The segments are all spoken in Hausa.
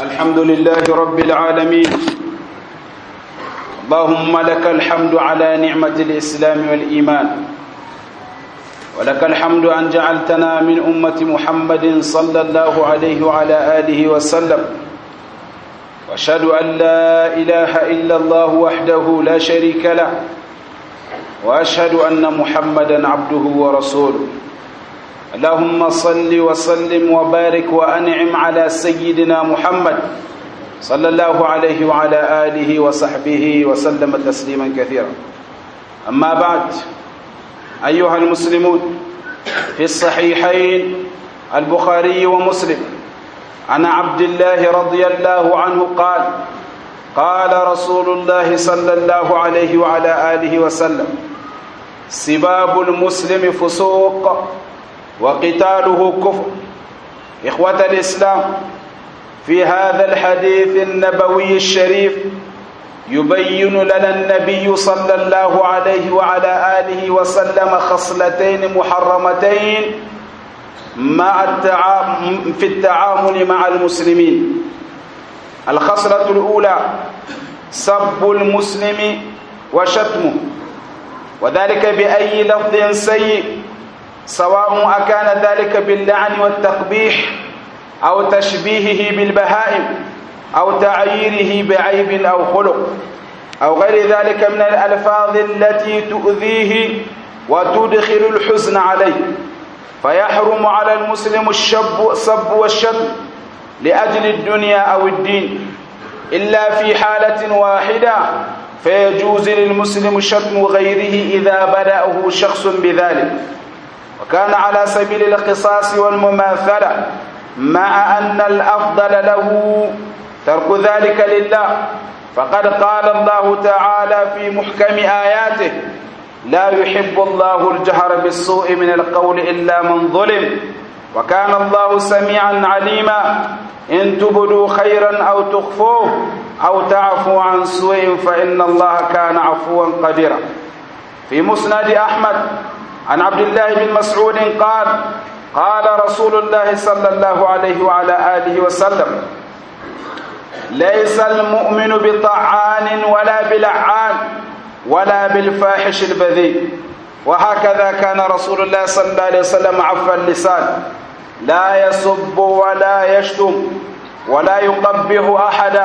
الحمد لله رب العالمين اللهم لك الحمد على نعمة الإسلام والإيمان ولك الحمد أن جعلتنا من أمة محمد صلى الله عليه وعلى آله وسلم واشهد أن لا إله إلا الله وحده لا شريك له وأشهد أن محمدا عبده ورسوله اللهم صل وسلم وبارك وأنعم على سيدنا محمد صلى الله عليه وعلى آله وصحبه وسلم تسليما كثيرا أما بعد أيها المسلمون في الصحيحين البخاري ومسلم عن عبد الله رضي الله عنه قال قال رسول الله صلى الله عليه وعلى آله وسلم سباب المسلم فسوق وقتاله كفر إخوة الإسلام في هذا الحديث النبوي الشريف يبين لنا النبي صلى الله عليه وعلى آله وسلم خصلتين محرمتين مع التعامل في التعامل مع المسلمين الخصلة الأولى سب المسلم وشتمه وذلك بأي لفظ سيء سواء أكان ذلك باللعن والتقبيح أو تشبيهه بالبهائم أو تعييره بعيب أو خلق أو غير ذلك من الألفاظ التي تؤذيه وتدخل الحزن عليه فيحرم على المسلم الشب الصب والشتم لأجل الدنيا أو الدين إلا في حالة واحدة فيجوز للمسلم شتم غيره إذا بدأه شخص بذلك وكان على سبيل القصاص والمماثلة مع أن الأفضل له ترك ذلك لله فقد قال الله تعالى في محكم آياته لا يحب الله الجهر بالسوء من القول إلا من ظلم وكان الله سميعا عليما إن تبدوا خيرا أو تخفوه أو تعفوا عن سوء فإن الله كان عفوا قديرا في مسند أحمد عن عبد الله بن مسعود قال قال رسول الله صلى الله عليه وعلى آله وسلم ليس المؤمن بطعان ولا بلعان ولا بالفاحش البذيء وهكذا كان رسول الله صلى الله عليه وسلم عفى اللسان لا يسب ولا يشتم ولا يقبح أحدا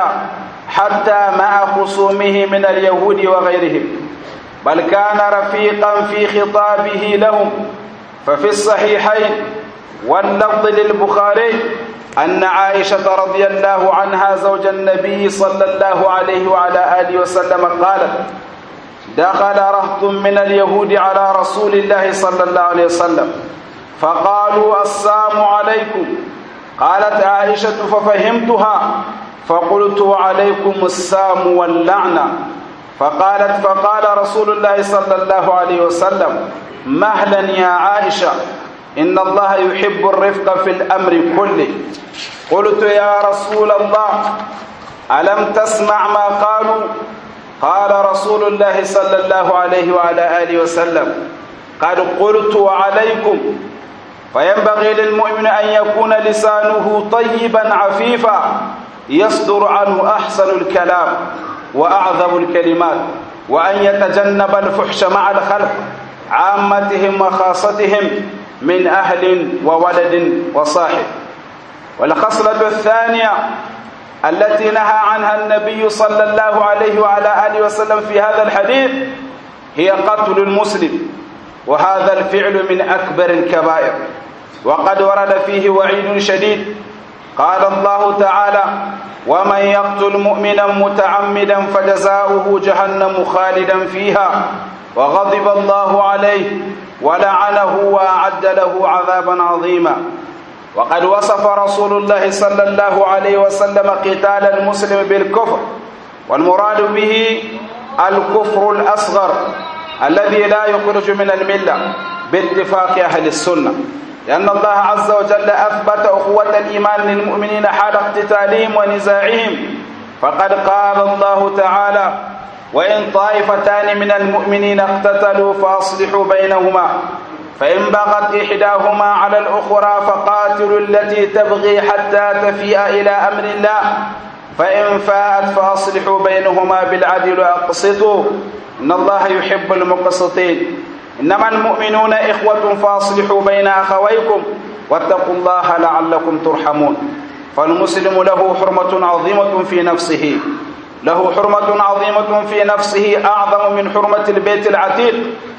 حتى مع خصومه من اليهود وغيرهم بل كان رفيقا في خطابه لهم ففي الصحيحين واللفظ للبخاري أن عائشة رضي الله عنها زوج النبي صلى الله عليه وعلى آله وسلم قالت دخل رهط من اليهود على رسول الله صلى الله عليه وسلم فقالوا السلام عليكم قالت عائشة ففهمتها فقلت عليكم السام واللعنة فقالت فقال رسول الله صلى الله عليه وسلم مهلا يا عائشة إن الله يحب الرفق في الأمر كله قلت يا رسول الله ألم تسمع ما قالوا قال رسول الله صلى الله عليه وعلى آله وسلم قد قلت وعليكم فينبغي للمؤمن أن يكون لسانه طيبا عفيفا يصدر عنه أحسن الكلام وأعظم الكلمات وأن يتجنب الفحش مع الخلق عامتهم وخاصتهم من أهل وولد وصاحب والخصلة الثانية التي نهى عنها النبي صلى الله عليه وعلى آله وسلم في هذا الحديث هي قتل المسلم وهذا الفعل من أكبر الكبائر وقد ورد فيه وعيد شديد قال الله تعالى ومن يقتل مؤمنا متعمدا فجزاؤه جهنم خالدا فيها وغضب الله عليه ولعنه وأعد له عذابا عظيما وقد وصف رسول الله صلى الله عليه وسلم قتال المسلم بالكفر والمراد به الكفر الأصغر الذي لا يخرج من الملة باتفاق أهل السنة لأن الله عز وجل أثبت أخوة الإيمان للمؤمنين حال اقتتالهم ونزاعهم فقد قال الله تعالى وإن طائفتان من المؤمنين اقتتلوا فأصلحوا بينهما فإن بغت إحداهما على الأخرى فقاتلوا التي تبغي حتى تفيء إلى أمر الله فإن فاءت فأصلحوا بينهما بالعدل وأقسطوا إن الله يحب المقسطين إنما المؤمنون إخوة فأصلحوا بين أخويكم واتقوا الله لعلكم ترحمون فالمسلم له حرمة عظيمة في نفسه له حرمة عظيمة في نفسه أعظم من حرمة البيت العتيق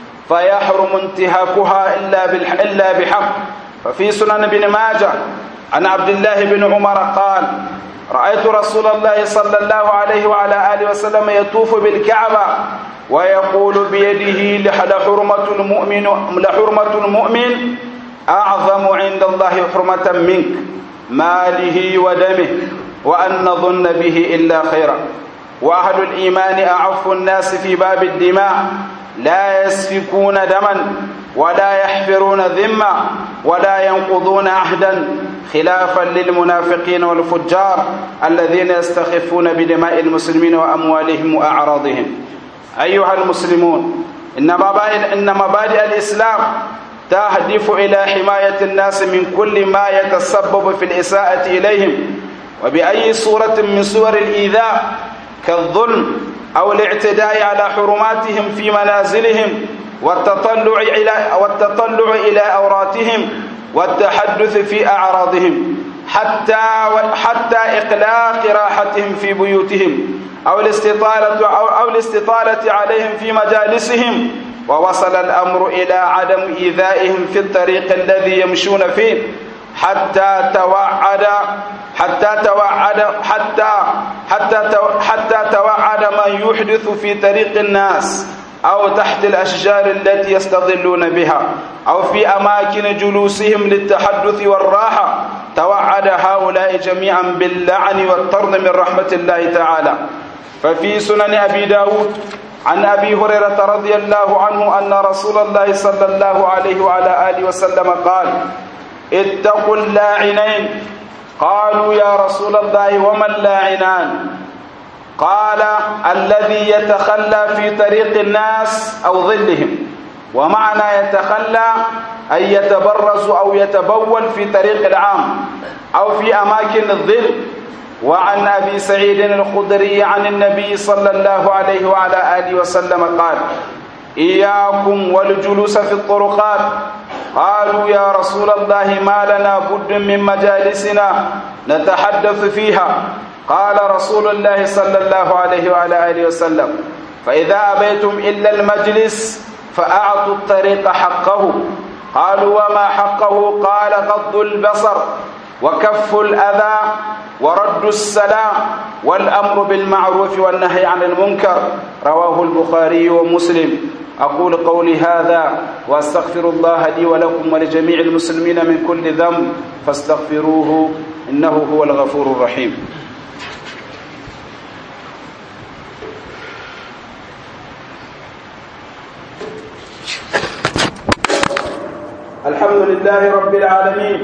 فيحرم انتهاكها إلا, إلا بحق ففي سنن بن ماجه عن عبد الله بن عمر قال رأيت رسول الله صلى الله عليه وعلى آله وسلم يطوف بالكعبة ويقول بيده لحرمة المؤمن لحرمة المؤمن أعظم عند الله حرمة منك ماله ودمه وأن نظن به إلا خيرا وأهل الإيمان أعف الناس في باب الدماء لا يسفكون دما ولا يحفرون ذمة ولا ينقضون عهدا خلافا للمنافقين والفجار الذين يستخفون بدماء المسلمين وأموالهم وأعراضهم أيها المسلمون إن مبادئ, إن مبادئ الإسلام تهدف إلى حماية الناس من كل ما يتسبب في الإساءة إليهم وبأي صورة من صور الإيذاء كالظلم أو الاعتداء على حرماتهم في منازلهم والتطلع إلى والتطلع إلى أوراتهم والتحدث في أعراضهم حتى حتى إقلاق راحتهم في بيوتهم أو الاستطالة أو, أو الاستطالة عليهم في مجالسهم ووصل الأمر إلى عدم إيذائهم في الطريق الذي يمشون فيه حتى توعد حتى توعد حتى حتى حتى توعد من يحدث في طريق الناس أو تحت الأشجار التي يستظلون بها أو في أماكن جلوسهم للتحدث والراحة توعد هؤلاء جميعا باللعن والطرد من رحمة الله تعالى ففي سنن أبي داود عن أبي هريرة رضي الله عنه أن رسول الله صلى الله عليه وعلى آله وسلم قال اتقوا اللاعنين قالوا يا رسول الله وما اللاعنان قال الذي يتخلى في طريق الناس أو ظلهم ومعنى يتخلى أن يتبرز أو يتبول في طريق العام أو في أماكن الظل وعن أبي سعيد الخدري عن النبي صلى الله عليه وعلى آله وسلم قال إياكم والجلوس في الطرقات قالوا يا رسول الله ما لنا بد من مجالسنا نتحدث فيها قال رسول الله صلى الله عليه وعلى آله وسلم فإذا أبيتم إلا المجلس فأعطوا الطريق حقه قالوا وما حقه قال غض البصر وكف الأذى ورد السلام والأمر بالمعروف والنهي عن المنكر رواه البخاري ومسلم أقول قولي هذا وأستغفر الله لي ولكم ولجميع المسلمين من كل ذنب فاستغفروه إنه هو الغفور الرحيم الحمد لله رب العالمين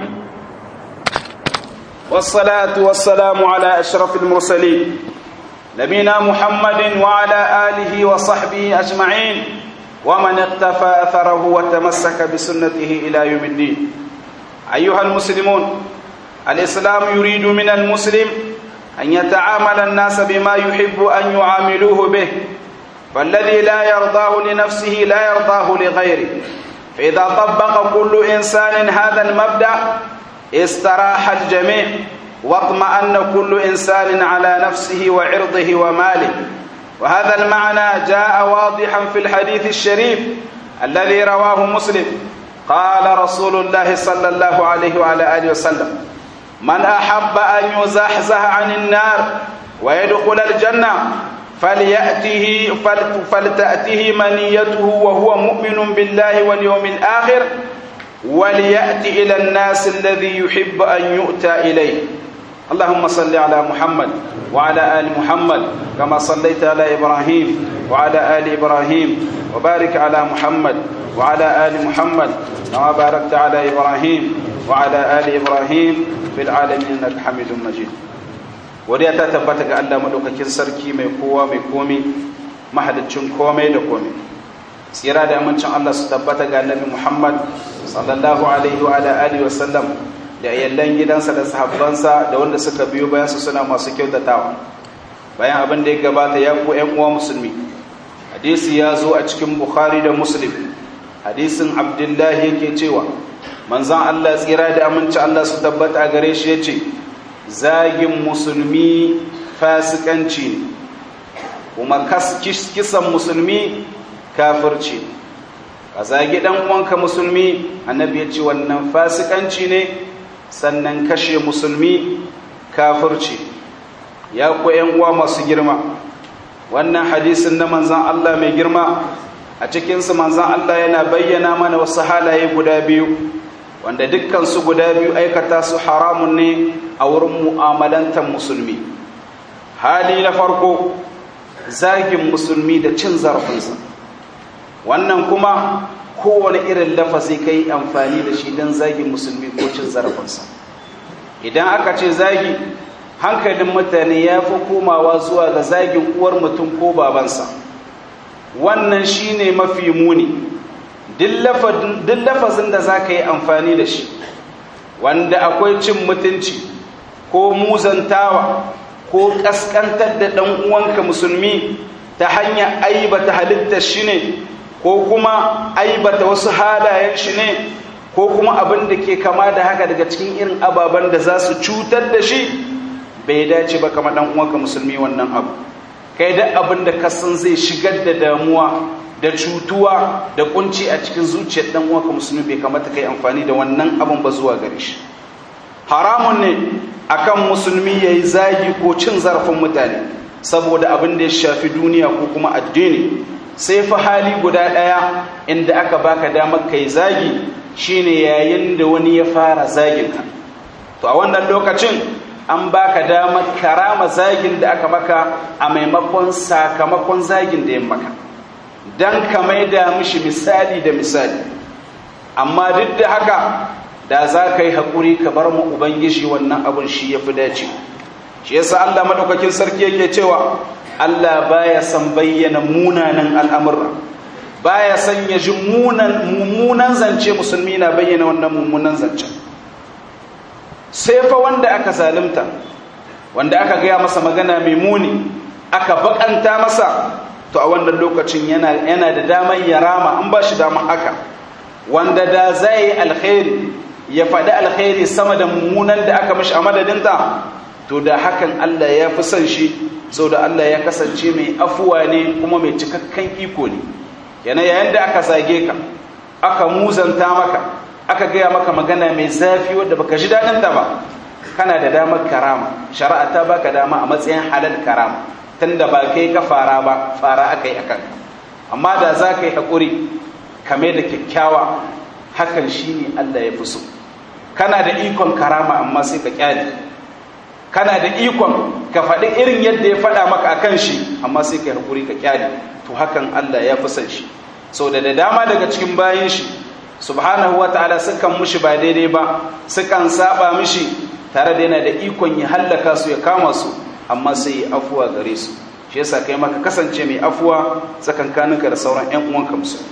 والصلاة والسلام على أشرف المرسلين نبينا محمد وعلى آله وصحبه أجمعين ومن اقتفى أثره وتمسك بسنته إلى يوم الدين أيها المسلمون الإسلام يريد من المسلم أن يتعامل الناس بما يحب أن يعاملوه به فالذي لا يرضاه لنفسه لا يرضاه لغيره فإذا طبق كل إنسان هذا المبدأ استراح الجميع واطمأن كل إنسان على نفسه وعرضه وماله وهذا المعنى جاء واضحا في الحديث الشريف الذي رواه مسلم قال رسول الله صلى الله عليه وعلى آله وسلم من أحب أن يزحزح عن النار ويدخل الجنة فليأته فلتأته منيته وهو مؤمن بالله واليوم الآخر وليأتي إلى الناس الذي يحب أن يؤتى إليه اللهم صل على محمد وعلى آل محمد كما صليت على إبراهيم وعلى آل إبراهيم وبارك على محمد وعلى آل محمد كما باركت على إبراهيم وعلى آل إبراهيم في العالمين إنك حميد مجيد wadda ta tabbata ga Allah madaukakin sarki mai kowa mai komi mahaliccin komai da komai tsira da amincin Allah su tabbata ga Annabi Muhammad sallallahu alaihi wa alihi wa sallam da iyallan gidansa da sahabbansa da wanda suka biyo bayan su suna masu kyautatawa bayan abin da ya gabata ya ku ƴan uwa musulmi hadisi ya zo a cikin bukhari da muslim hadisin abdullahi yake cewa manzon Allah tsira da aminci Allah su tabbata a gare shi yace zagin musulmi fasikanci ne kuma kisan musulmi kafirci ka zagi dan uwanka musulmi annabi ya ce wannan fasikanci ne sannan kashe musulmi kafirci ya ku yan uwa masu girma wannan hadisin na manzan Allah mai girma a cikinsu manzan Allah yana bayyana mana wasu halaye guda biyu wanda dukkansu guda biyu aikata su haramun ne a wurin mu'amalantar musulmi hali na farko zagin musulmi da cin zarafinsa wannan kuma kowane irin lafazi kai amfani da shi don zagin musulmi ko cin zarafinsa idan aka ce zagi hankalin mutane ya fi komawa zuwa ga zagin uwar mutum ko babansa wannan shine mafi muni duk lafazin da za ka yi amfani da shi wanda akwai cin mutunci ko muzantawa ko ƙasƙantar da ɗan uwanka musulmi ta hanyar aibata halittar shi ne ko kuma aibata wasu halayen shi ne ko kuma abin da ke kama da haka daga cikin irin ababen da za su cutar da shi bai dace ba kama ɗan uwanka musulmi wannan abu kai da abin da kasan zai shigar da damuwa da cutuwa da kunci a cikin zuciyar ɗan uwanka musulmi bai kamata kai amfani da wannan abin ba zuwa gare shi haramun ne akan musulmi ya yi zagi ko cin zarafin mutane saboda abin da ya shafi duniya ko kuma addini sai fa hali guda ɗaya inda aka baka damar ka yi zagi shine yayin da wani ya fara zagin ka to a wannan lokacin an baka damar karama zagin da aka maka a maimakon sakamakon zagin da ya maka don ka maida mishi misali da misali amma duk da haka da za ka yi haƙuri ka bar mu ubangiji wannan abin shi ya fi dace shi yasa Allah maɗaukakin sarki yake cewa Allah baya san bayyana munanan al'amurra baya san ya ji mummunan zance musulmi na bayyana wannan mummunan zancen sai fa wanda aka zalimta wanda aka gaya masa magana mai muni aka bakanta masa to a wannan lokacin yana da damar ya rama an ba shi damar haka wanda da zai alkhairi ya faɗi alkhairi sama da mummunan da aka mashi a madadinta to da hakan Allah ya fi son shi sau da Allah ya kasance mai afuwa ne kuma mai cikakken iko ne yana yayin da aka zage ka aka muzanta maka aka gaya maka magana mai zafi wadda baka ji daɗinta ba kana da damar karama shari'a ta baka dama a matsayin halal karama tunda ba kai ka fara ba fara aka yi akan amma da za ka yi haƙuri kame da kyakkyawa hakan shi ne Allah ya fi so kana da ikon karama amma sai ka kyale kana da ikon ka faɗi irin yadda ya faɗa maka a kan shi amma sai ka haƙuri ka kyale to hakan Allah ya fi son shi sau da da dama daga cikin bayan shi subhanahu wa ta'ala sukan mushi ba daidai ba sukan saba mishi tare da yana da ikon ya hallaka su ya kama su amma sai ya afuwa gare su shi yasa kai maka kasance mai afuwa tsakankaninka da sauran ƴan uwanka musulmi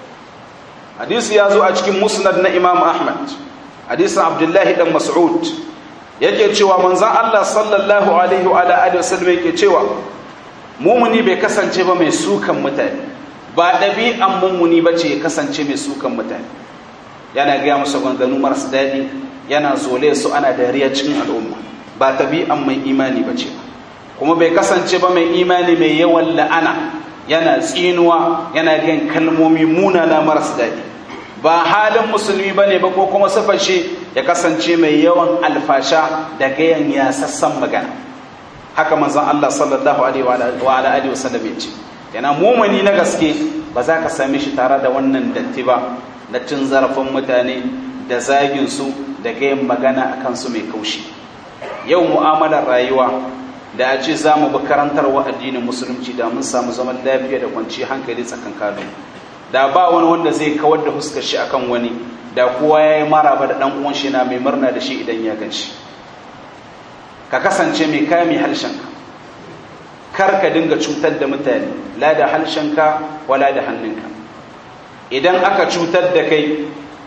hadisi ya zo a cikin musnad na imam ahmad hadisin abdullahi dan mas'ud yake cewa manzon Allah sallallahu alaihi wa alihi wasallam yake cewa mumuni bai kasance ba mai sukan mutane ba ɗabi'an mumuni ba ce ya kasance mai sukan mutane yana gaya musu ganganu marasa daɗi yana zole su ana dariya cikin al'umma ba ɗabi'an mai imani ba ce kuma bai kasance ba mai imani mai yawan la'ana yana tsinuwa yana gan kalmomi munana marasa daɗi ba halin musulmi ba ne ba ko kuma sufashe ya kasance mai yawan alfasha da gayan ya sassan magana haka manzon Allah sallallahu alaihi wa alihi wasallam ya ce yana mumuni na gaske ba za ka same shi tare da wannan datti ba na cin zarafin mutane da zagin su da gayan magana akan su mai kaushi yau mu'amalar rayuwa da a ce za mu bi karantarwa addinin musulunci da mun samu zaman lafiya da kwanci hankali tsakankanin da ba wani wanda zai kawar da huskar shi akan wani da kowa ya yi maraba da ɗan uwan shi na mai murna da shi idan ya gan shi ka kasance mai kame harshenka kar ka dinga cutar da mutane la da harshenka wala da hannunka idan aka cutar da kai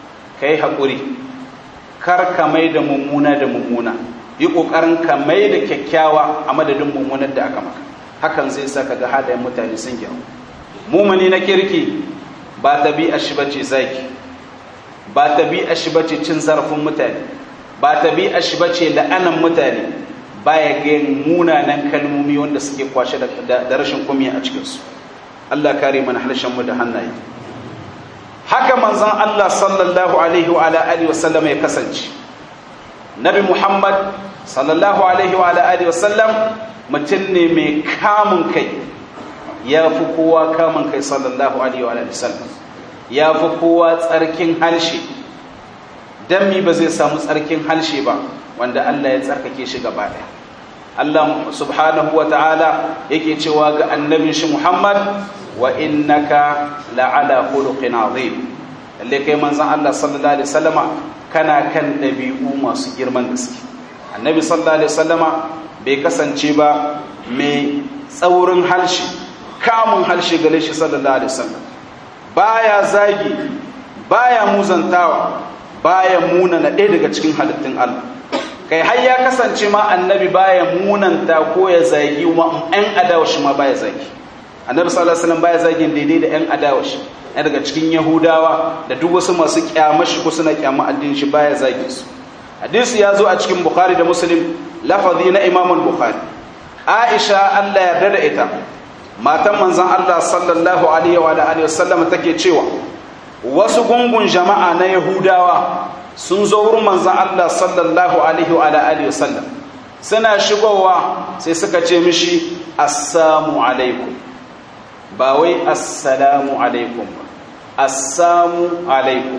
kai haƙuri kar ka mai da mummuna da mummuna yi ƙoƙarin ka mai da kyakkyawa a madadin mummunar da aka maka hakan zai sa ka ga halayen mutane sun gyaru mumuni na kirki ba tabi'a shi bace zaki ba tabi'a shi bace cin zarafin mutane ba tabi'a shi bace la'anan mutane baya ga munanan kalmomi wanda suke kwashe da rashin kumiya a cikinsu Allah kare mana harshen mu da hannaye haka manzon Allah sallallahu alaihi wa alihi wa sallam ya kasance Nabi Muhammad sallallahu alaihi wa alihi wa sallam mutum ne mai kamun kai ya fi kowa kamun kai sallallahu alaihi wa alihi wa sallam ya fi kowa tsarkin harshe dan mi ba zai samu tsarkin harshe ba wanda Allah ya tsarkake shi gaba ɗaya Allah subhanahu wa ta'ala yake cewa ga annabin shi Muhammad wa innaka la'ala khuluqin azim lalle kai manzon Allah sallallahu alaihi wasallama kana kan dabi'u masu girman gaske annabi sallallahu alaihi wasallama bai kasance ba mai tsaurin harshe kamun harshe gare shi sallallahu alaihi wasallam baya zagi baya muzantawa baya munana ɗaya daga cikin halittun Allah kai har ya kasance ma annabi baya munanta ko ya zagi ma ɗan adawashi ma baya zagi annabi sallallahu alaihi wasallam baya zagin daidai da ɗan adawashi ɗaya daga cikin yahudawa da duk wasu masu kyamashi ko suna kyama addinin shi baya zagin su hadisi ya zo a cikin bukhari da muslim lafazi na imam bukhari aisha Allah yarda da ita matan manzon Allah sallallahu alaihi wa alihi wasallam take cewa wasu gungun jama'a na yahudawa sun zo wurin manzan Allah sallallahu alaihi wa alihi wasallam suna shigowa sai suka ce mishi assamu alaikum ba wai assalamu alaikum ba assamu alaikum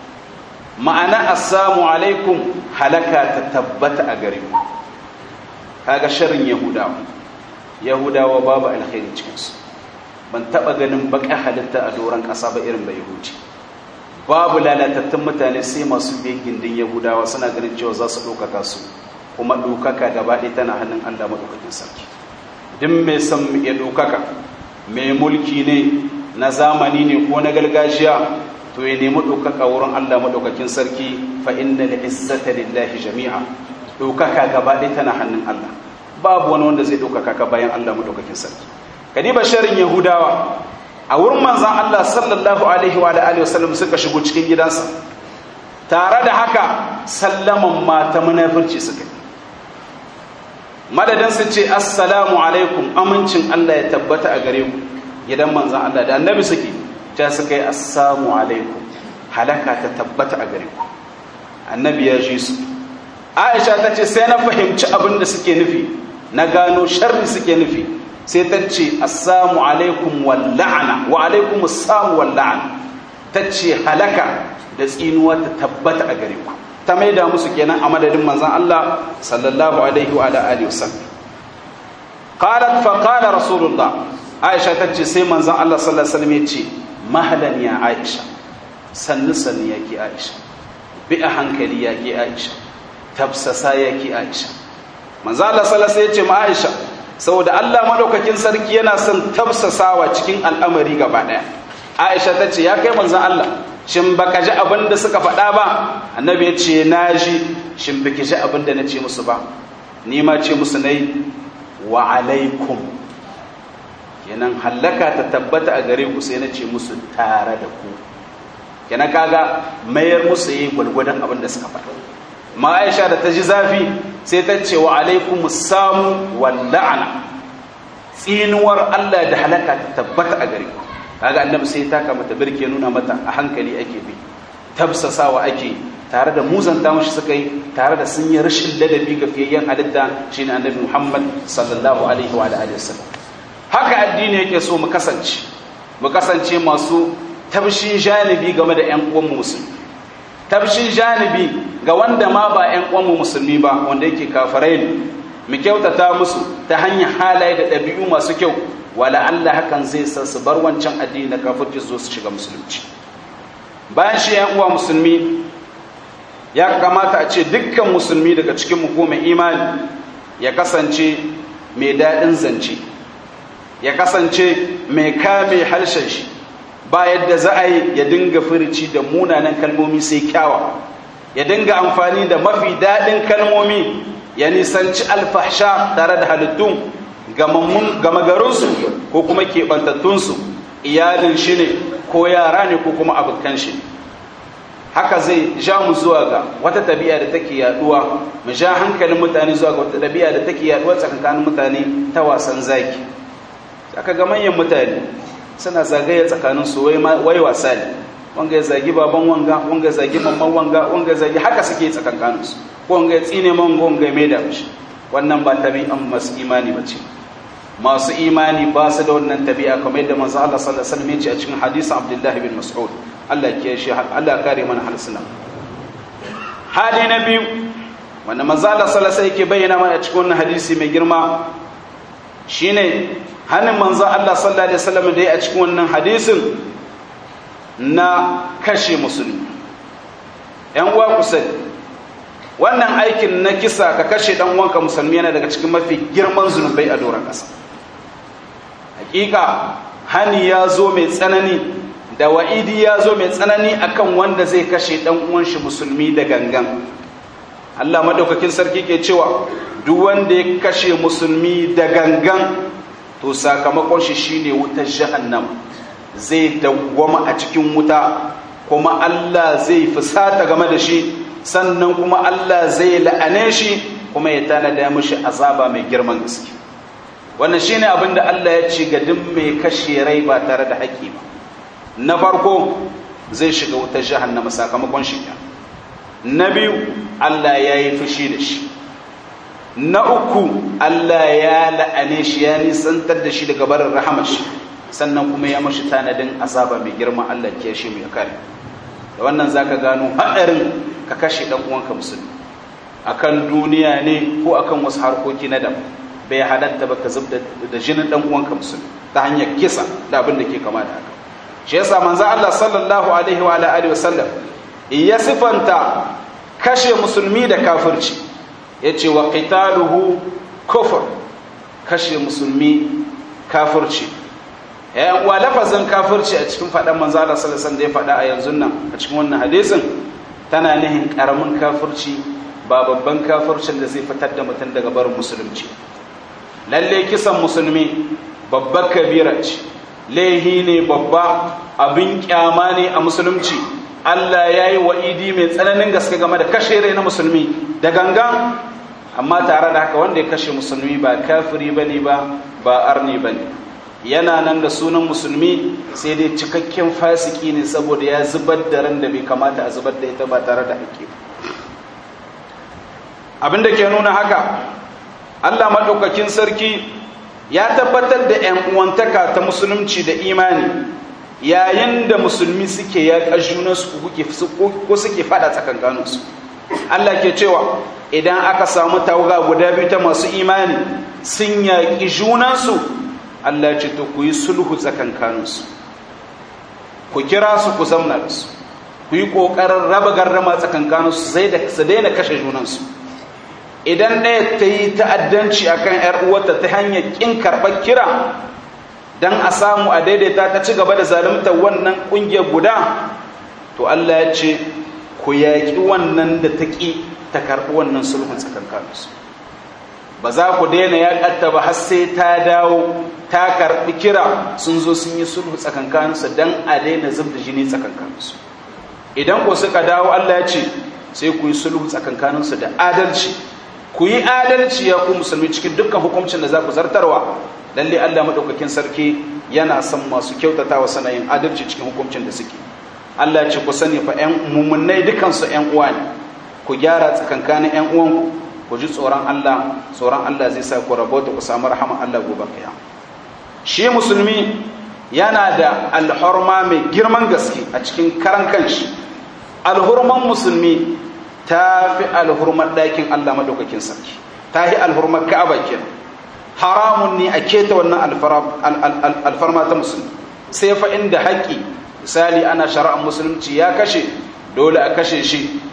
ma'ana assamu alaikum halaka ta tabbata a gare ku kaga sharrin yahudawa yahudawa babu alkhairi cikinsu ban taba ganin baka halitta a doron ƙasa ba irin ba yahudi babu lalatattun mutane sai masu biyan gindin yahudawa suna ganin cewa za su ɗaukaka su kuma ɗaukaka gaba ɗaya tana hannun allah maɗaukakin sarki duk mai son ya ɗaukaka mai mulki ne na zamani ne ko na gargajiya to ya nemi ɗaukaka wurin allah maɗaukakin sarki fa inna da izzata lillahi jami'a ɗaukaka gaba ɗaya tana hannun allah babu wani wanda zai ɗaukaka ka bayan allah maɗaukakin sarki kadiba sharin yahudawa a wurin manzan Allah sallallahu alaihi wa alihi wasallam suka shigo cikin gidansa tare da haka sallaman mata munafirci suka yi madadin su ce assalamu alaikum amincin Allah ya tabbata a gare ku gidan manzan Allah da annabi suke ta suka yi assalamu alaikum halaka ta tabbata a gare ku annabi ya ji su Aisha ta ce sai na fahimci abin da suke nufi na gano sharri suke nufi sai ta ce assamu alaikum wal la'ana wa alaikum assamu wal la'ana ta ce halaka da tsinuwa ta tabbata a gare ku ta maida musu kenan a madadin manzon Allah sallallahu alaihi wa alihi wasallam qalat fa qala rasulullah aisha ta ce sai manzon Allah sallallahu alaihi wasallam ya ce mahalan ya aisha sannu sannu yake aisha bi a hankali yake aisha tafsasa yake aisha manzon Allah sallallahu alaihi wasallam ya ce ma aisha saboda Allah madaukakin sarki yana son tafsasawa cikin al'amari gaba daya Aisha ta ce ya kai manzon Allah shin baka ji abin da suka faɗa ba annabi ya ce na ji shin baki ji abin da na ce musu ba ni ma ce musu nai wa alaikum kenan hallaka ta tabbata a gare ku sai na ce musu tare da ku kenan kaga mayar musu yi gwalgwadon abin da suka faɗa ma Aisha da ta ji zafi sai ta ce wa alaikum samu wal la'ana tsinuwar Allah da halaka ta tabbata a gare ku kaga annabi sai ta kama ta birke nuna mata a hankali ake bi tabsasawa ake tare da muzanta mushi suka yi tare da sun yi rashin ladabi ga fiyayyen halitta shine annabi Muhammad sallallahu alaihi wa alihi wasallam haka addini yake so mu kasance mu kasance masu tabshin janibi game da ƴan uwan musulmi tabshin janibi ga wanda ma ba ƴan uwan musulmi ba wanda yake kafirai ne mu kyautata musu ta hanyar halaye da ɗabi'u masu kyau wala Allah hakan zai sa su bar wancan addini na kafirci zo su shiga musulunci bayan shi yan uwa musulmi ya kamata a ce dukkan musulmi daga cikin mu ko mai imani ya kasance mai daɗin zance ya kasance mai kame harshen shi ba yadda za a yi ya dinga furici da munanan kalmomi sai kyawa ya dinga amfani da mafi daɗin kalmomi ya nisanci alfahsha tare da halittun gama garinsu ko kuma keɓantattunsu iyalin shi ne ko yara ne ko kuma abokan shi haka zai ja mu zuwa ga wata tabi'a da take yaduwa mu ja hankalin mutane zuwa ga wata tabi'a da take yaduwa tsakanin mutane ta wasan zaki aka ga manyan mutane suna zagaye tsakanin su wai wasa ne wanga ya zagi baban wanga wanga ya zagi mamman wanga wanga ya zagi haka suke tsakankanin su ko wanga ya tsine man wanga ya maida mishi wannan ba tabi'an masu imani ba ce masu imani ba su da wannan tabi'a kamar yadda manzo Allah sallallahu alaihi wasallam ya ce a cikin hadisin Abdullah bin Mas'ud Allah ke shi Allah kare mana halsuna hali na biyu wanda manzo Allah sallallahu alaihi yake bayyana mana a cikin wannan hadisi mai girma shine hannun manzo Allah sallallahu alaihi wasallam da ya a cikin wannan hadisin na kashe musulmi yan uwa ku sani wannan aikin na kisa ka kashe dan uwanka musulmi yana daga cikin mafi girman zunubai a doron ƙasa hakika hani ya zo mai tsanani da wa'idi ya zo mai tsanani akan wanda zai kashe dan uwan shi musulmi da gangan Allah madaukakin sarki ke cewa duk wanda ya kashe musulmi da gangan to sakamakon shi shine wutar jahannam zai dawwama a cikin wuta kuma Allah zai fusata game da shi sannan kuma Allah zai la'ane shi kuma ya tanada mishi azaba mai girman gaske wannan shine abin da Allah ya ce ga duk mai kashe rai ba tare da haƙƙi ba na farko zai shiga wutar jahannama sakamakon shi na biyu Allah ya yi fushi da shi na uku Allah ya la'ane shi ya nisantar da shi daga barin rahamar shi sannan kuma ya mashi tanadin azaba mai girma Allah ke shi mai kare da wannan zaka gano haɗarin ka kashe ɗan uwanka musulmi akan duniya ne ko akan wasu harkoki na daban bai halatta ba ka zub da jinin ɗan uwanka musulmi ta hanyar kisa da abin da ke kama da haka shi yasa manzo Allah sallallahu alaihi wa alihi wasallam ya sifanta kashe musulmi da kafirci yace wa qitaluhu kufr kashe musulmi kafirci yayin wa lafazin kafirci a cikin faɗan manzo Allah sallallahu alaihi wasallam da ya faɗa a yanzu nan a cikin wannan hadisin tana nihin karamin kafirci ba babban kafircin da zai fitar da mutum daga barin musulunci lalle kisan musulmi babbar kabira ce laihi ne babba abin kyama ne a musulunci Allah ya yi wa'idi mai tsananin gaske game da kashe rai na musulmi da gangan amma tare da haka wanda ya kashe musulmi ba kafiri ba ne ba ba arni ba ne yana nan da sunan musulmi sai dai cikakken fasiki ne saboda ya zubar da ran da bai kamata a zubar da ita ba tare da haƙƙi abin da ke nuna haka Allah maɗaukakin sarki ya tabbatar da ‘yan uwantaka ta musulunci da imani yayin da musulmi suke yaƙa junansu ko suke faɗa tsakankaninsu Allah ke cewa idan aka samu tawaga guda biyu ta masu imani sun yaƙi junansu Allah ce to ku yi sulhu tsakankaninsu ku kira su ku zamna da su ku yi ƙoƙarin raba garrama tsakankaninsu sai da su daina kashe junansu idan ɗaya ta yi ta'addanci a kan ‘yar uwarta ta hanyar ƙin karɓar kira don a samu a daidaita ta ci gaba da zalunta wannan ƙungiyar guda to Allah ya ce ku yaƙi wannan da ta ƙi ta karɓi wannan sulhun tsakankaninsu ba za ku daina yaƙatta ba har sai ta dawo ta karɓi kira sun zo sun yi sulhu tsakankaninsu don a daina zub da jini tsakankaninsu idan ku suka dawo Allah ya ce sai ku yi sulhu tsakankaninsu da adalci ku yi adalci ya ku musulmi cikin dukkan hukuncin da za ku zartarwa lalle Allah madaukakin sarki yana son masu kyautatawa sanayin adalci cikin hukuncin da suke Allah ya ce ku sani fa ƴan mummunai dukansu ƴan uwa ne ku gyara tsakankanin ƴan uwanku ku ji tsoron Allah tsoron Allah zai sa ku rabota ku samu rahama Allah gobe kiyama shi musulmi yana da alhurma mai girman gaske a cikin karan kanshi alhurman musulmi ta fi alhurmar ɗakin Allah maɗaukakin sarki ta yi alhurmar ka'aba kenan haramun ne a keta wannan alfarma ta musulmi sai fa inda haƙƙi misali ana shari'ar musulunci ya kashe dole a kashe shi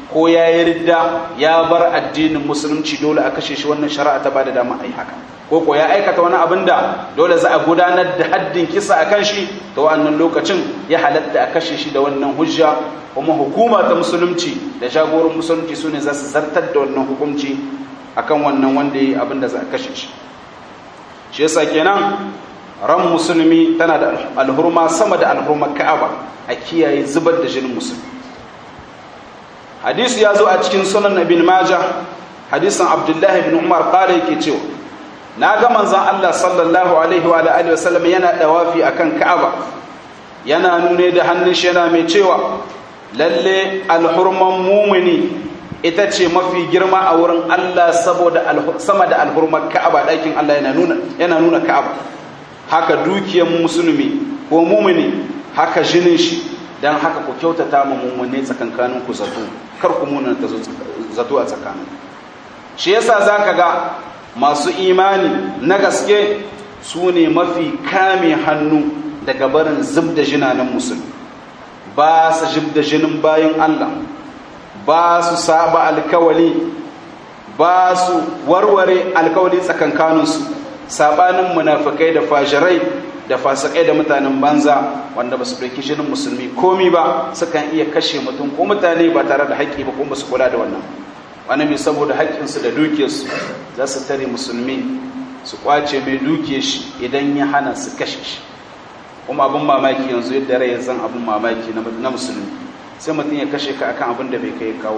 ko ya yi ridda ya bar addinin musulunci dole a kashe shi wannan shari'a ta bada dama a yi haka ko ko ya aikata wani abin da dole za a gudanar da haddin kisa a kan shi ta wannan lokacin ya halatta a kashe shi da wannan hujja kuma hukuma ta musulunci da jagoran musulunci su ne za su zartar da wannan hukunci akan wannan wanda ya yi abin da za a kashe shi shi yasa kenan ran musulmi tana da alhurma sama da alhurmar ka'aba a kiyaye zubar da jinin musulmi hadisi ya zo a cikin sunan ibn majah hadisin abdullahi ibn umar qala yake cewa na ga manzon Allah sallallahu alaihi wa alihi wa sallam yana dawafi akan ka'aba yana nune da hannun shi yana mai cewa lalle alhurman mumini ita ce mafi girma a wurin Allah saboda sama da alhurmar ka'aba ɗakin Allah yana nuna yana nuna ka'aba haka dukiyar musulmi ko mumini haka jinin shi dan haka ku kyautata mu mumune tsakankanin ku zato kar ku muna ta zato a tsakanin shi yasa zaka ga masu imani na gaske su ne mafi kame hannu daga barin zub da jinanen musulmi ba su zub da jinin bayan Allah ba su saba alkawali ba su warware alkawali tsakankaninsu sabanin munafikai da fajirai da fasikai da mutanen banza wanda ba su ɗauki jinin musulmi komi ba sukan iya kashe mutum ko mutane ba tare da haƙƙi ba kuma su kula da wannan wani mai saboda haƙƙinsu da dukiyarsu za su tare musulmi su kwace mai dukiyar shi idan ya hana su kashe shi kuma abin mamaki yanzu yadda rai zan abin mamaki na musulmi sai mutum ya kashe ka akan abin da bai kai kawo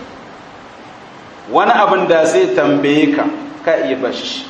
wani abin da zai tambaye ka ka iya bashi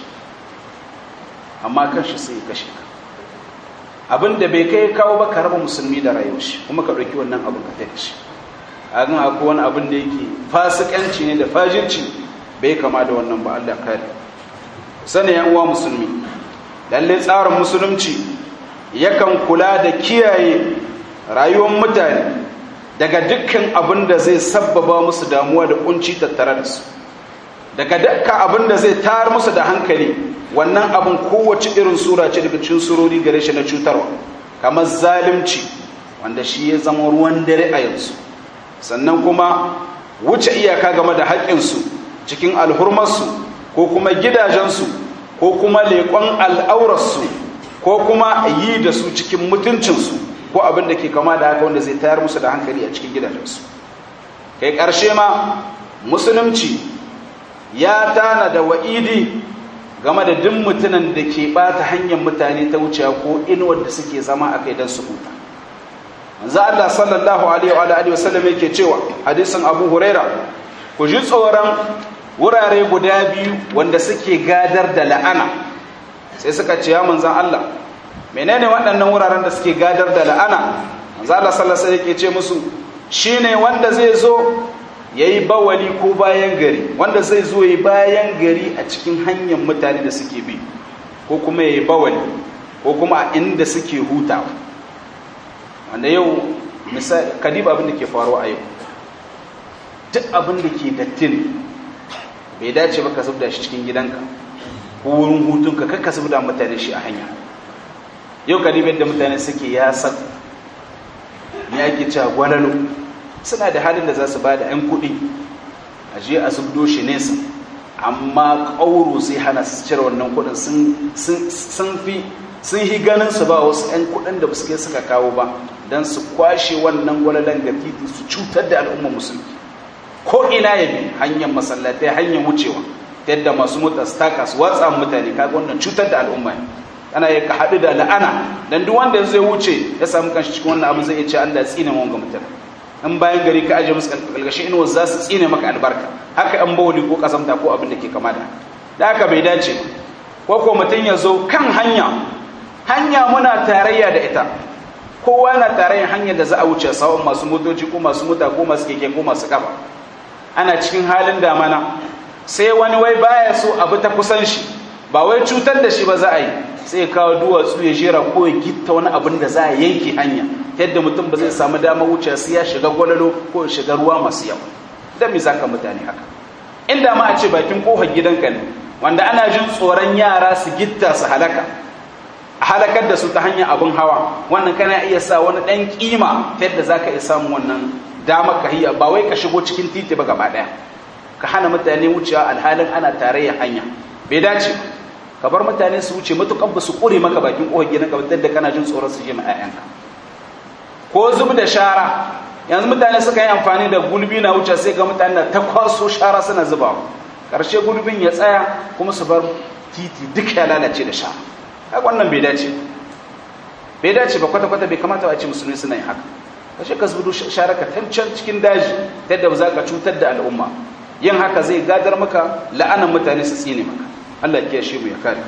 amma kanshi sai ya kashe ka abin da bai kai kawo ba ka raba musulmi da rayuwar shi kuma ka ɗauki wannan abin ka tafi shi a gan akwai wani abin da yake fasikanci ne da fajirci bai kama da wannan ba Allah kare sani yan uwa musulmi lalle tsarin musulunci yakan kula da kiyaye rayuwar mutane daga dukkan abin da zai sabbaba musu damuwa da kunci tattare da su daga dukkan abin da zai tayar musu da hankali wannan abin kowace irin sura ce daga cikin surori gare shi na cutarwa kamar zalunci wanda shi ya zama ruwan dare a yanzu sannan kuma wuce iyaka game da haƙƙinsu cikin alhurmarsu ko kuma gidajensu ko kuma leƙon al'aurarsu ko kuma yi da su cikin mutuncinsu ko abin da ke kama da haka wanda zai tayar musu da hankali a cikin gidajensu kai ƙarshe ma musulunci ya tana da wa'idi game da duk mutumin da ke ɓata hanyar mutane ta wuce ko inuwar da suke zama a kai don su huta manzo Allah sallallahu alaihi wa alihi wasallam yake cewa hadisin Abu Huraira ku ji tsoron wurare guda biyu wanda suke gadar da la'ana sai suka ce ya manzon Allah menene waɗannan wuraren da suke gadar da la'ana manzo Allah sallallahu alaihi yake ce musu shine wanda zai zo yayi bawali ko bayan gari wanda zai zo yayi bayan gari a cikin hanyar mutane da suke bi ko kuma yayi bawali ko kuma a inda suke hutawa wanda yau misali kadiba abin da ke faruwa a yau duk abin da ke dattin bai dace ba ka zubda shi cikin gidanka ko wurin hutunka kar ka zubda mutane shi a hanya yau kadiba yadda mutane suke ya san ya ake cewa gwalalo suna da halin da za su ba da 'yan kuɗi a je a zubdo shi nesa amma ƙauro sai hana su cire wannan kuɗin sun fi sun yi ganin su ba wasu 'yan kudin da suke suka kawo ba don su kwashe wannan gwalalan ga titi su cutar da al'ummar musulmi ko ina ya bi hanyar masallatai hanyar wucewa ta yadda masu mota su taka su watsa mutane kaga wannan cutar da al'umma ana yi ka haɗu da la'ana don duk wanda zai wuce ya samu kanshi cikin wannan abu zai iya ce Allah tsine mawanga mutane in bayan gari ka aje musu kalgashin inuwa za su tsine maka albarka haka an bawali ko kasamta ko abin da ke kama da da haka bai dace ko ko mutum ya zo kan hanya hanya muna tarayya da ita kowa na tarayyar hanyar da za a wuce sawon masu motoci ko masu mota ko masu keke ko masu kafa ana cikin halin damana sai wani wai baya so abu ta kusan shi ba wai cutar da shi ba za a yi sai kawo duwatsu ya jera ko ya gitta wani abin da za a yanke hanya ta yadda mutum ba zai samu damar wuce sai ya shiga gwalalo ko ya shiga ruwa masu yawa don me zaka mutane haka inda ma a ce bakin kofar gidanka ne wanda ana jin tsoron yara su gitta su halaka a halakar da su ta hanyar abin hawa wannan kana iya sa wani ɗan kima ta yadda za ka iya samun wannan dama ka hiya ba wai ka shigo cikin titi ba gaba daya ka hana mutane wucewa alhalin ana tarayya hanya bai dace ka bar mutane su wuce matukan ba su kure maka bakin kohon gidan ka da kana jin tsoron su je ma 'ya'yanka ko zub da shara yanzu mutane suka yi amfani da gulbi na wuce sai ga mutane da ta kwaso shara suna zuba karshe gulbin ya tsaya kuma su bar titi duk ya lalace da shara haka wannan bai dace bai dace ba kwata-kwata bai kamata a ce musulmi suna yin haka kashe ka zubudu shara ka tancan cikin daji ta yadda ba za ka cutar da al'umma yin haka zai gadar maka la'anan mutane su tsine maka Allah ya shi mu ya kare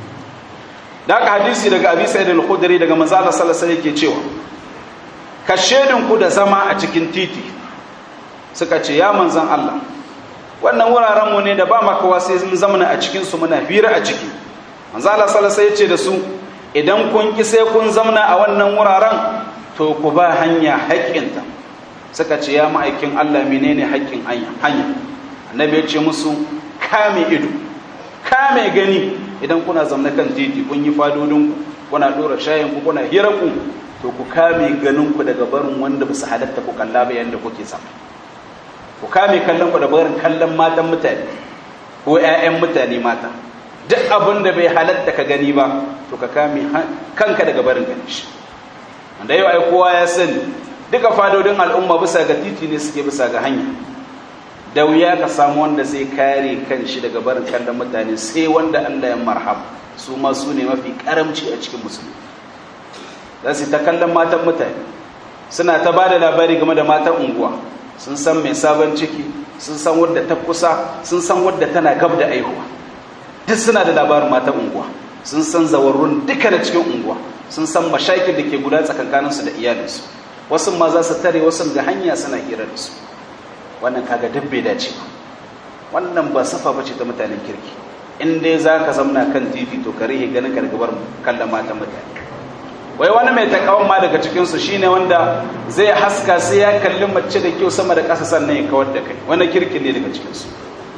da haka hadisi daga abi sa'id al-khudri daga manzo Allah sallallahu alaihi yake cewa ka shedin ku da zama a cikin titi suka ce ya manzon Allah wannan wuraren mu ne da ba makawa sai mun zamana a cikin su muna hira a ciki manzo Allah sallallahu alaihi yace da su idan kun ki sai kun zamana a wannan wuraren to ku ba hanya haƙƙinta suka ce ya ma'aikin Allah menene haƙƙin hanya hanya annabi ya ce musu kame ido kame gani idan kuna zamna kan titi kun yi fadodinku kuna dora shayinku kuna hirarku to ku kame ganinku daga barin wanda ba su halatta ku kalla ba yadda kuke sama ku kame kallon ku da barin kallon matan mutane ko 'ya'yan mutane mata duk abin da bai halatta ka gani ba to ka kame kanka daga barin gani shi wanda yau ai kowa ya sani duka fadodin al'umma bisa ga titi ne suke bisa ga hanya da wuya ka samu wanda zai kare kan shi daga barin kallon mutane sai wanda Allah ya marhab su ma su ne mafi karamci a cikin musulmi za su ta kallon matan mutane suna ta ba da labari game da matan unguwa sun san mai sabon ciki sun san wadda ta kusa sun san wadda tana gab da aihuwa duk suna da labarin matan unguwa sun san zawarrun duka da cikin unguwa sun san mashakin da ke guda tsakankaninsu da iyalinsu wasu ma za su tare wasu ga hanya suna hira da su wannan kaga duk bai dace ba wannan ba safa bace ta mutanen kirki in dai za ka zamna kan titi to ka rihe ganin ka gabar kallon matan mutane wai wani mai takawan ma daga cikinsu shine wanda zai haska sai ya kalli mace da kyau sama da ƙasa sannan ya kawar da kai wani kirki ne daga cikinsu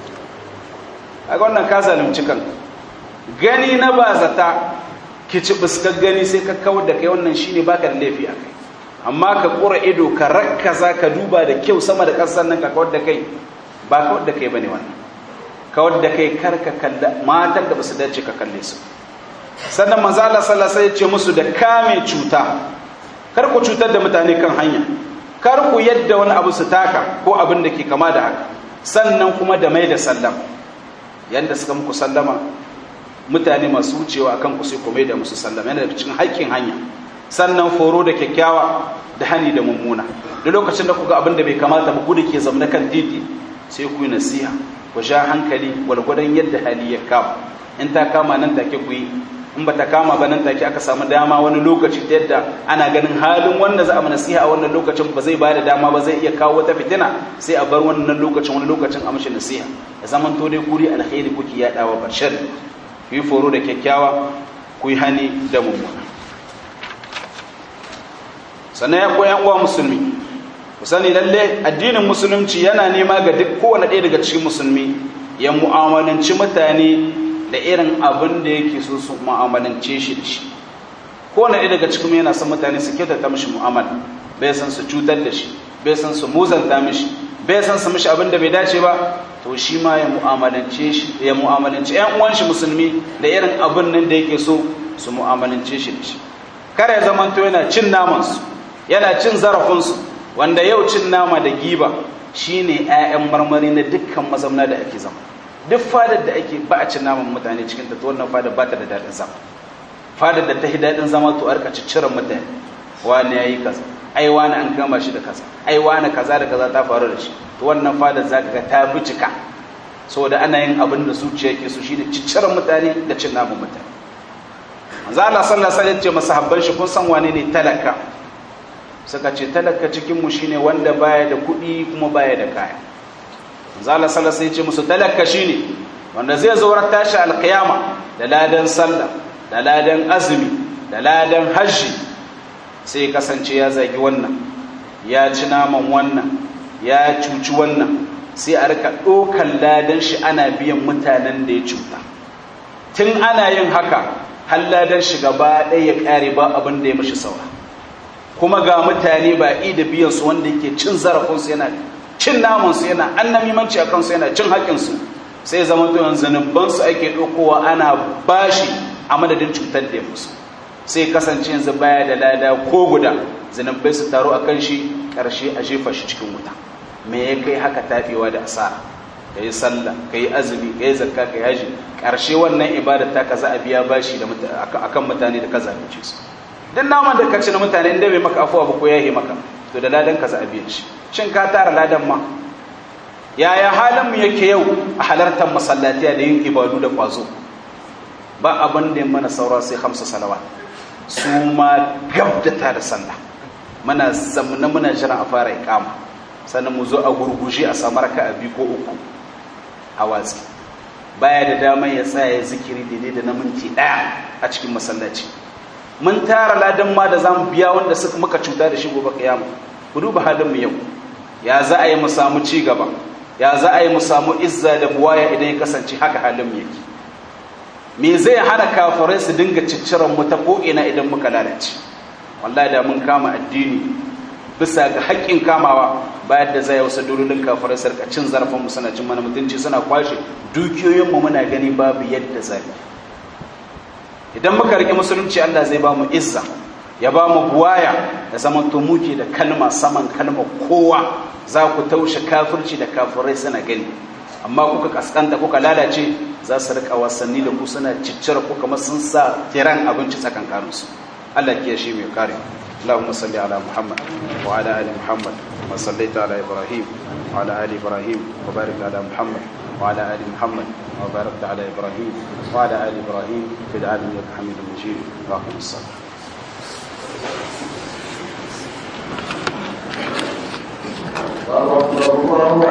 a wannan ka zalunci kan gani na ba zata ki ci buskar gani sai ka kawar da kai wannan shine baka da laifi a kai amma ka ƙura ido ka rakkaza ka duba da kyau sama da ƙasar nan ka kawar da kai ba kawar da kai ba ne wannan kawar da kai kar ka kalla matan da ba su dace ka kalle su sannan manzo Allah sallallahu alaihi ce musu da kame cuta kar ku cutar da mutane kan hanya kar ku yadda wani abu su taka ko abin da ke kama da haka sannan kuma da mai da sallam yanda suka muku sallama mutane masu wucewa akan ku sai ku mai da musu sallama yana daga cikin haƙƙin hanya sannan foro da kyakkyawa da hani da mummuna da lokacin da kuga abin da bai kamata ba ku da ke zamna kan titi sai ku yi nasiha ku sha hankali gwalgwadon yadda hali ya kama in ta kama nan take ku yi in ba ta kama ba nan take aka samu dama wani lokaci ta yadda ana ganin halin wanda za a nasiha a wannan lokacin ba zai ba da dama ba zai iya kawo wata fitina sai a bar wannan lokacin wani lokacin a mashi nasiha da zaman to dai kuri alkhairi kuke yaɗawa bashar ku yi foro da kyakkyawa ku yi hani da mummuna sannan ya koyan uwa musulmi ku sani lalle addinin musulunci yana nema ga duk kowane ɗaya daga cikin musulmi ya mu'amalanci mutane da irin abin da yake so su mu'amalance shi da shi kowane ɗaya daga cikin yana son mutane su kyautata mishi mu'amala bai san su cutar da shi bai san su muzanta mishi bai san su mishi abin da bai dace ba to shi ma ya mu'amalance shi ya mu'amalance ƴan uwan shi musulmi da irin abin nan da yake so su mu'amalance shi da shi kare ya zamanto yana cin namansu yana cin zarafinsu wanda yau cin nama da giba shine 'ya'yan marmari na dukkan mazamna da ake zama duk fadar da ake ba a cin naman mutane cikin ta wannan fadar ba ta da daɗin zama fadar da ta yi daɗin zama to arka cicciran mutane wani ya yi kaza ai wani an kama shi da kaza ai wani kaza da kaza ta faru da shi to wannan fadar za ka ga ta bi cika saboda ana yin abin da zuciya ke so shine cicciran mutane da cin naman mutane manzo Allah sallallahu alaihi wasallam ya ce masahabban shi kun san wane ne talaka suka ce talaka cikinmu shine wanda baya da kuɗi kuma baya da kaya zala sallah sai ce musu talaka shine wanda zai zo ran tashi alkiyama da ladan sallah da ladan azumi da ladan hajji sai kasance ya zagi wannan ya ci naman wannan ya cuci wannan sai a rika ɗokan ladan shi ana biyan mutanen da ya cuta tun ana yin haka har ladan shi gaba ɗaya ya ƙare ba abin da ya mashi saura kuma ga mutane ba i da biyan su wanda yake cin zarafin su yana cin naman su yana annamimanci a kansu yana cin haƙƙin su sai zama to yanzu zanubban su ake ɗaukowa ana bashi a madadin cutar da musu sai kasance yanzu baya da lada ko guda zanubbai su taru akan shi ƙarshe a jefa shi cikin wuta me ya kai haka tafewa da asara ka yi sallah ka yi azumi ka yi zakka ka yi haji ƙarshe wannan ibada ta ka za a biya bashi da akan mutane da ka zalunce su duk naman da ka ci na mutane inda bai maka afuwa ba ko ya yi maka to da ladan ka za a biya shi shin ka tara ladan ma yaya halin mu yake yau a halartar masallatiya da yin ibadu da kwazo ba abin da mana saura sai hamsa salawa su ma gabdata da sallah muna zamna muna jiran a fara ikama sannan mu zo a gurguje a samu raka a biyu ko uku a watsi baya da damar ya tsaya ya zikiri daidai da na minti ɗaya a cikin masallaci mun tara ladan ma da za mu biya wanda suka muka cuta da shi gobe kiyama ku duba halin mu yau ya za a yi mu samu ci gaba ya za a yi mu samu izza da buwaya idan ya kasance haka halin mu yake me zai hana kafirai su dinga cicciran mu ta ko ina idan muka lalace wallahi da mun kama addini bisa ga haƙƙin kamawa bayan da zai wasu durulin kafirai sarka cin zarafin mu suna cin mana mutunci suna kwashe dukiyoyin mu muna gani babu yadda zai idan muka rike musulunci Allah zai ba mu izza ya ba mu buwaya da zaman to muke da kalma saman kalma kowa za ku taushe kafirci da kafirai suna gani amma kuka kaskanta kuka lalace za su rika wasanni da ku suna ciccira ku kamar sun sa tiran abinci tsakankaninsu Allah ke shi mai kare اللهم صل على محمد وعلى ال محمد كما صليت على ابراهيم وعلى ال ابراهيم وبارك على محمد وعلى ال محمد وباركت على ابراهيم وعلى ال ابراهيم في العالمين حميد مجيد واقم الصلاه